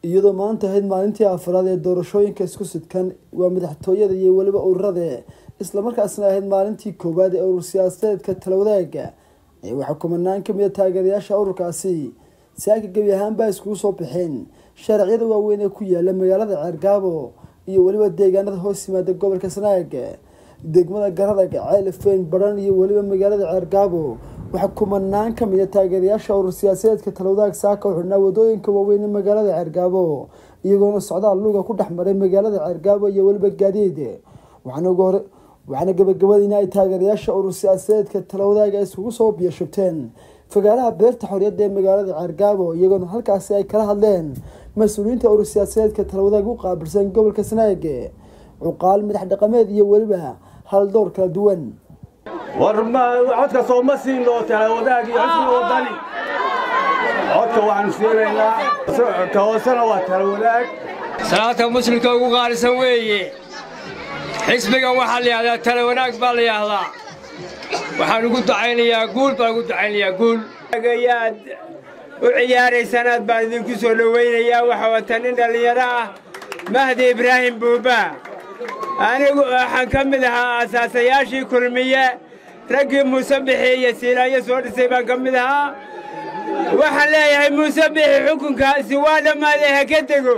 iyadoo maanta ahayd maalintii afraad ee doorashooyinka isku sidkan waa madaxtooyada iyo weliba ururada islamarkaasna ahayd maalintii koowaad ee urur siyaasadeedka talawadaagga ayaa waxaa kumanaan kamid a taageerayaasha ururkaasi saaka gebi ahaanbaa iskugu soo baxeen sharciyada waaweyn ee ku yaala magaalada ceergaabo iyo weliba deegaanada hoos yimaada gobolka sanaag degmada garadag ceelifeyn baran iyo weliba magaalada ceergaabo waxaa kumanaan kamid a taageerayaasha urur siyaasadeedka talawadaag saaka u xidhnaa wadooyinka waaweyn ee magaalada ceergaabo iyagoona socdaal luga ku dhex maray magaalada ceergaabo iyo weliba gaadiid waxaana ugu hore waxaana gabagabadiina ay taageerayaasha urur siyaasadeedka talawadaag ay isugu soo biyashubteen fagaaraha beerta xorriyadda ee magaalada ceergaabo iyagoona halkaasi ay kala hadleen mas-uuliyiinta urur siyaasadeedka talawadaag u qaabilsan gobolka sanaag cuqaal madax dhaqameed iyo weliba haldowr kala duwan war codka sooma siino talawadaag iyo xisbiga wadani codka waxaanu siinaynaa ka hoosena waa talawadaag salaata muslimka ugu qaalisan weeye xisbigan waxaa la yidhahdaa tala wanaag baa la yidhaahdaa waxaan ugu ducaynayaa guul baan ugu ducaynayaa guul ayaad u ciyaaraysanaad baan idinku soo dhowaynayaa waxa wata nin dhallinyaro ah mahdi ibraahim buuba anigu waxaan ka mid ahaa asaasayaashii kulmiye raggii muuse bixi iyo siilaayo soo dhisay baan ka mid ahaa waxaan leeyahay muuse bixi xukunkaasi waa dhammaaday ha ka dego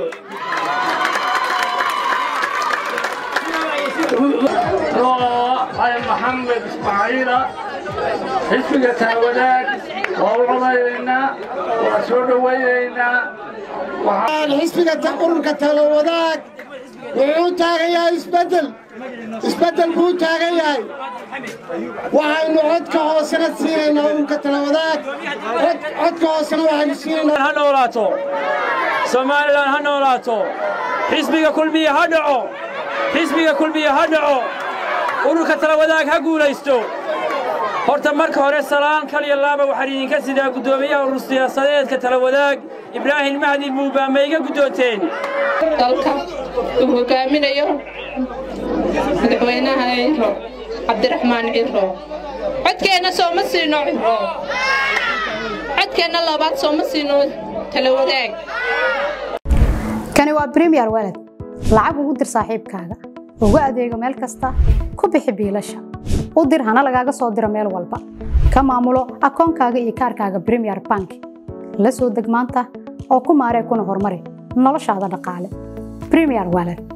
maxamed ismaaciila xisbiga talawadaag waa u codayaynaa waa soo dhowaynaynaa xisbiga ururka talawadaag wuxuu u taagan yahay isbeddel isbeddel buu u taagan yahay waxaynu codka hoosena siinaynaa ururka talawadaag codka hoosena waxaynu siinaynaa ha noolaato somalilan ha noolaato xisbiga kulmiye ha dhaco xisbiga kulmiye ha dhaco ururka talawadaag ha guulaysto horta marka hore salaan kal iyo laaba waxaan idinka sidaa guddoomiyaha urur siyaasadeedka talawadaag ibraahim mahdi buubaa ma iga guddoonteen dalka uu hogaaminayo madaxweynaha ciro cabdiraxmaan ciro codkeenna sooma siino ciro codkeenna labaad sooma siino talawadaag kani waa bremiyer walad lacag ugu dir saaxiibkaaga ugu adeego meel kasta ku bixi biilasha u dir hana lagaaga soo diro meel walba ka maamulo akoonkaaga iyo kaarkaaga bremiyer bank la soo deg maanta oo ku maaree kuna horumari noloshaada dhaqaale bremiyer walad